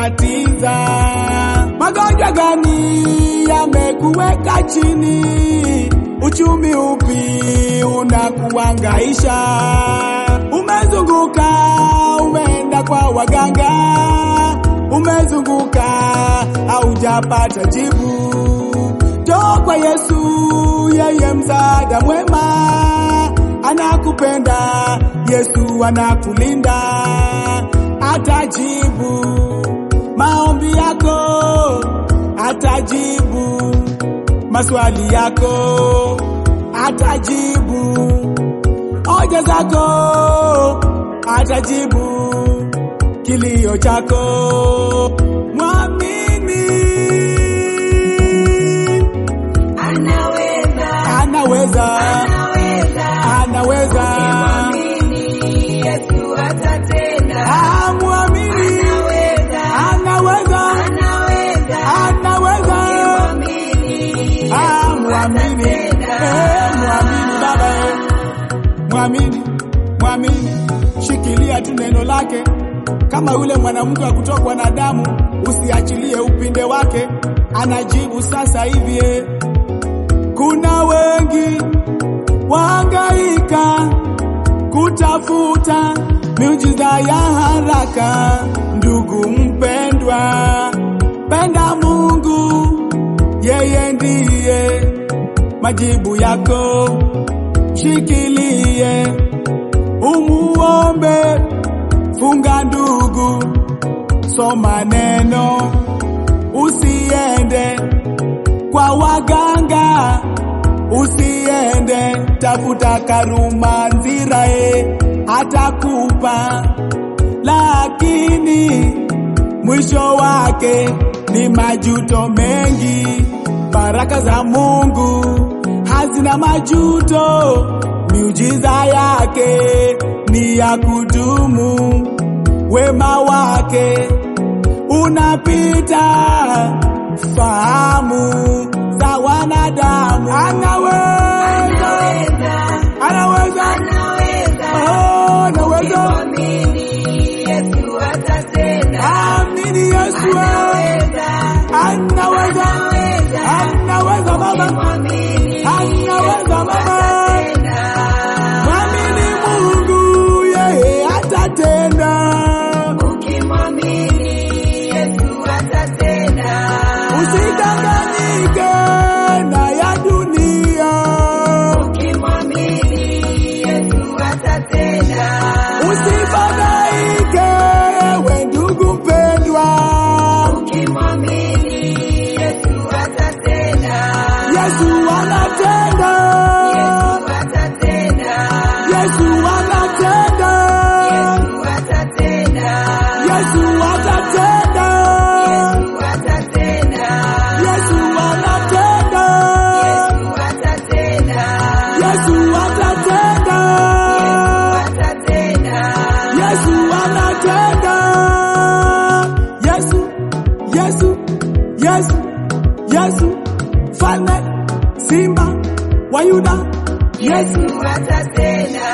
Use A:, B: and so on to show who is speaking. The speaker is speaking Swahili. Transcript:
A: kutatiza. Magonjwa gani yamekuweka chini? Uchumi upi unakuangaisha? Umezunguka, umeenda kwa waganga, umezunguka, haujapata jibu. Njoo kwa Yesu, yeye msaada mwema, anakupenda. Yesu anakulinda, atajibu maombi yako, atajibu maswali yako, atajibu hoja zako, atajibu kilio chako. Mwamini
B: Anaweza,
A: anaweza,
B: anaweza,
A: anaweza.
B: Mwamini Yesu atatenda.
A: Ah, mwamini
B: Anaweza,
A: anaweza,
B: anaweza,
A: anaweza.
B: Mwamini
A: Ah,
B: Yesu
A: mwamini,
B: atatenda.
A: eh, mwamini baba, eh. mwamini, mwamini, shikilia tu neno lake, kama yule mwanamke wa kutokwa na damu, usiachilie upinde wake, anajibu sasa hivi. eh. Kuna wengi wahangaika kutafuta miujiza ya haraka. Ndugu mpendwa, penda Mungu, yeye ndiye majibu yako. Shikilie, umuombe, funga ndugu, soma neno, usiende kwa waganga, usiende tafuta karuma nzirae, atakupa lakini mwisho wake ni majuto mengi. Baraka za Mungu hazina majuto, miujiza yake ni ya kudumu, wema wake unapita fahamu za wanadamu. Anaweza,
B: Anaweza,
A: anaweza,
B: anaweza,
A: oh, anaweza.
B: Mwamini Yesu atatenda.
A: Amini Yesu,
B: Anaweza,
A: anaweza,
B: anaweza,
A: anaweza baba,
B: Mwamini
A: anaweza baba.
B: atatenda.
A: Mwamini Mungu, yeye atatenda.
B: Ukimwamini Yesu atatenda.
A: Usidanganyike na ya dunia,
B: Ukimwamini Yesu atatenda.
A: usifadhaike ewe ndugu mpendwa.
B: Ukimwamini Yesu atatenda.
A: Yesu anatenda,
B: Yesu atatenda.
A: Yesu anatenda,
B: Yesu atatenda.
A: Yesu atatenda,
B: Yesu atatenda.
A: Yesu anatenda,
B: Yesu atatenda.
A: Yesu atatenda,
B: Atatenda.
A: Yesu anatenda. Yesu, Yesu, Yesu, Yesu, Falme, Simba wa Yuda, Yesu
B: Yesu atatenda.